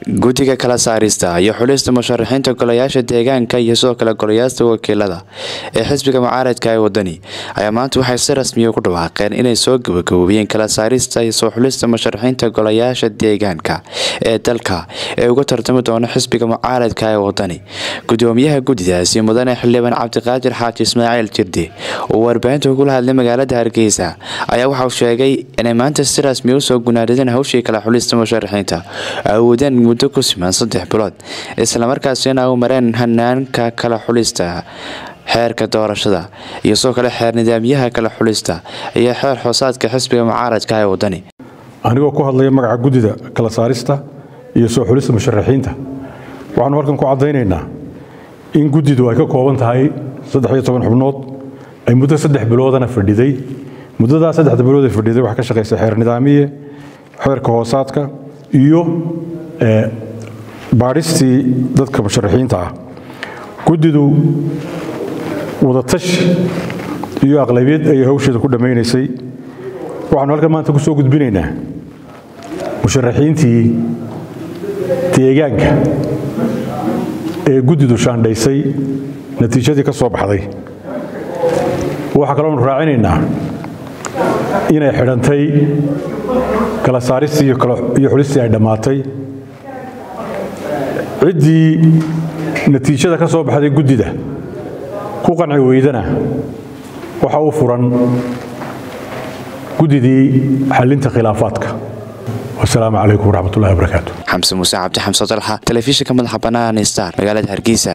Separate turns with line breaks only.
guddiga kala saarista iyo xulista musharaxiinta golayaasha deegaanka iyo sidoo kale golayaasta wakiilada ee xisbiga mucaaradka ee wadani ayaa maanta waxay si rasmiya ugu dhawaaqeen inay soo gabagaboobiyeen kala saarista iyo soo xulista musharaxiinta golayaasha deegaanka ee dalka ee uga tartami doona xisbiga mucaaradka ee wadani gudoomiyaha guddidaasi mudane xildhibaan cabdiqaadir xaaji ismaaciil jirdi oo warbaahinta ugula hadlay magaalada hargeysa ayaa waxauu sheegay inay maanta si rasmiya usoo gunaadadeen hawshii kala xulista musharaxiinta awoodeen muddo ku siman saddex bilood islamarkaasina u mareen hanaanka kala xulista xeerka doorashada iyo sidoo kale xeer nidaamyaha kala xulista iyo xeer xoosaadka xisbiga mucaaradka ee wadani
anigoo ku hadlaya magaca guddida kala saarista iyo soo xulista musharaxiinta waxaanu halkan ku caddaynaynaa in guddidu ay ka kooban tahay saddex iyo toban xubnood ay muddo saddex biloodana fadhiday muddadaa saddexda bilood ay fadhiday waxaa ka shaqaysay xeer nidaamiye xeerka hoosaadka iyo baadhistii dadka musharaxiinta ah guddidu wadatashi iyo aqlabiyad ayay hawsheeda ku dhammaynaysay waxaanu halkan maanta ku soo gudbinaynaa musharaxiintii deegaanka ee guddidu shaandhaysay natiijadii ka soo baxday waxaa kaloonu raacinaynaa inay xidhantay kala saaristii iyo xulistii ay dhammaatay ciddii natiijada ka soo baxday guddida ku qanci weydana waxa u furan guddidii xalinta khilaafaadka wasalaamu calaykum waraxmatullahi wabarakaatu
xamse muuse cabdi xamse dalxa telefishinka madaxa bannaan star magaalada hargeysa